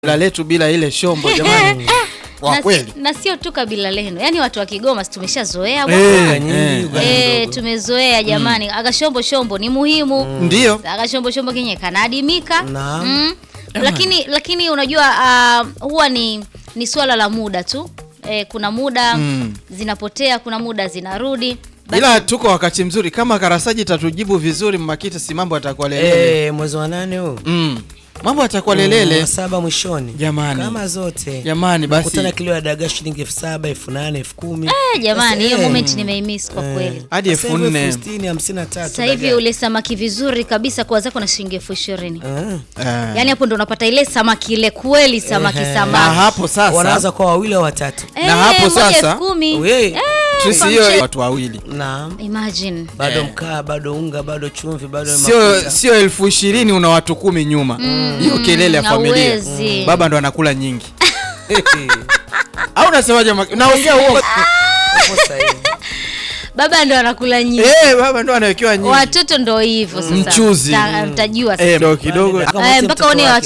la letu bila ile shombo jamani, kwa na, kweli na sio tu kabila lenu, yaani watu wa Kigoma si tumeshazoea bwana. Eh, nyingi, eh, Uganda Eh, ndogo. tumezoea jamani, agashombo shombo ni muhimu ndio agashombo shombo kenye kanaadimika Naam. mm. lakini lakini unajua uh, huwa ni ni swala la muda tu eh, kuna muda Mm. zinapotea, kuna muda zinarudi Basi- ila tuko wakati mzuri kama Karasaji tatujibu vizuri Mmakita, si mambo atakuwa lelele Eh, mwezi wa nane huu mm. mambo atakuwa lelele wa saba mwishoni Jamani. kama zote Jamani, basi. kutana kilo ya dagaa shilingi elfu saba elfu nane elfu kumi Eh, jamani hiyo Sasa, eh, moment nimeimiss kwa kweli. hadi sasa elfu hivi nne elfu sitini hamsini na tatu Sasa hivi dagaa. ule samaki vizuri kabisa kwa zako na shilingi elfu ishirini Ah. Eh. yaani hapo ndo unapata ile samaki ile kweli samaki Ehe. na samaki hapo sasa wanaanza kwa wawili au watatu Eh, na hapo moja sasa- elfu kumi. We. Eh, tusio famche- watu wawili naam Imagine. bado Eh. mkaa bado unga bado chumvi bado sio mafuta. sio elfu ishirini una watu kumi nyuma hiyo kelele ya familia hauwezi. baba ndo anakula nyingi au unasemaje Mmak- naongea huo Hapo sahihi. baba ndo anakula nyingi eh baba ndo anawekewa nyingi watoto ndo hivyo sasa Mchuzi. Mta- mtajua sasa. eh kidogo kidogo Kama Eh, wote mpaka mtoto one wake.